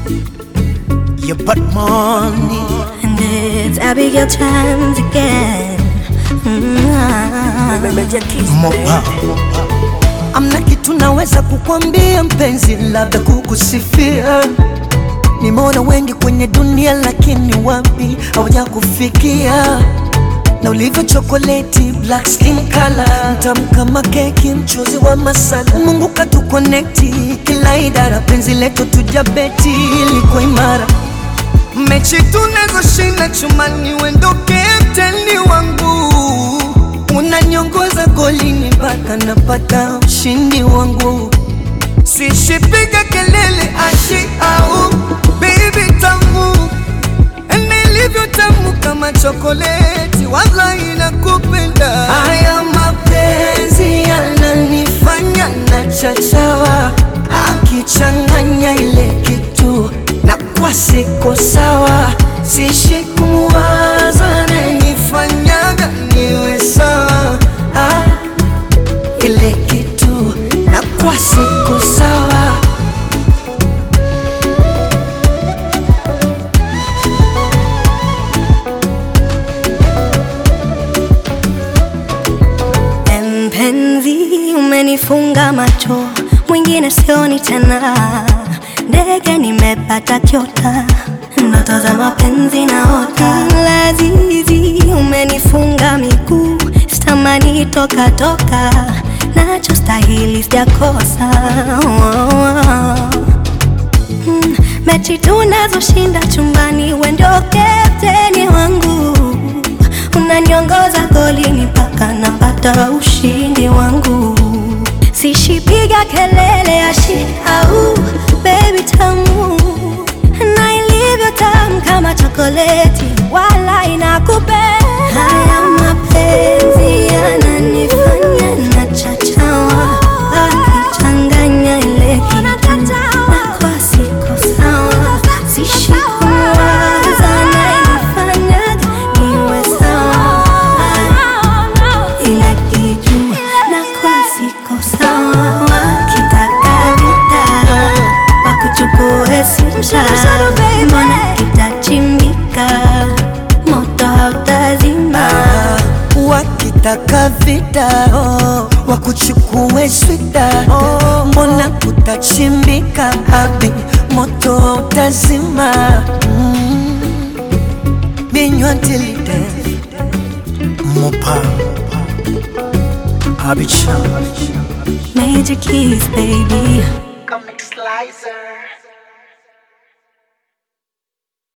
You put money And it's Abigail times again. Mm-hmm. mopa amna kitu naweza kukwambia mpenzi, labda kukusifia. Nimeona wengi kwenye dunia, lakini wapi hawaja kufikia na ulivyo chokoleti black skin color, mtamu kama keki, mchuzi wa masala. Mungu katukonekti kila idara, penzi letu tujabeti liko imara mechi tunazoshinda chumani, wendo kapteni wangu, unanyongoza golini mpaka napata ushindi wangu. Sishipiga kelele ashi au baby tamu, nilivyo tamu kama chokoleti, wallahi nakupenda. Haya mapenzi yananifanya na chachawa, akichanganya ile kitu na kwa siko sawa, sishi kumwaza nanifanyaga niwe sawa ah, ile kitu na kwa siko sawa Mpenzi, umenifunga macho, mwingine sioni tena. Ndege nimepata kiota, ndoto za mapenzi naota. Lazizi, umenifunga miguu, sitamani toka toka, nachostahili sijakosa. Oh, oh. Mm, mechi tunazoshinda chumbani, we ndio kapteni wangu, unaniongoza golini mpaka napata ushindi wangu. Sishipiga kelele ashi au baby tamu, na ilivyo tamu kama chokoleti, wala inakupenda. Haya mapenzi yananifanya nachachawa, akichanganya ile kitu na kwa siko sawa, sishi kumwaza anayenifanyaga niwe sawa ila kitu na kwa siko sawa, wakitaka vita wakuchukue simsha, mbona kitachimbika, moto hautazima. wakitaka vita oh, wakuchukue swita oh, mbona kutachimbika habi moto utazima mm. binywa tilide mopa abicha Major keys, baby.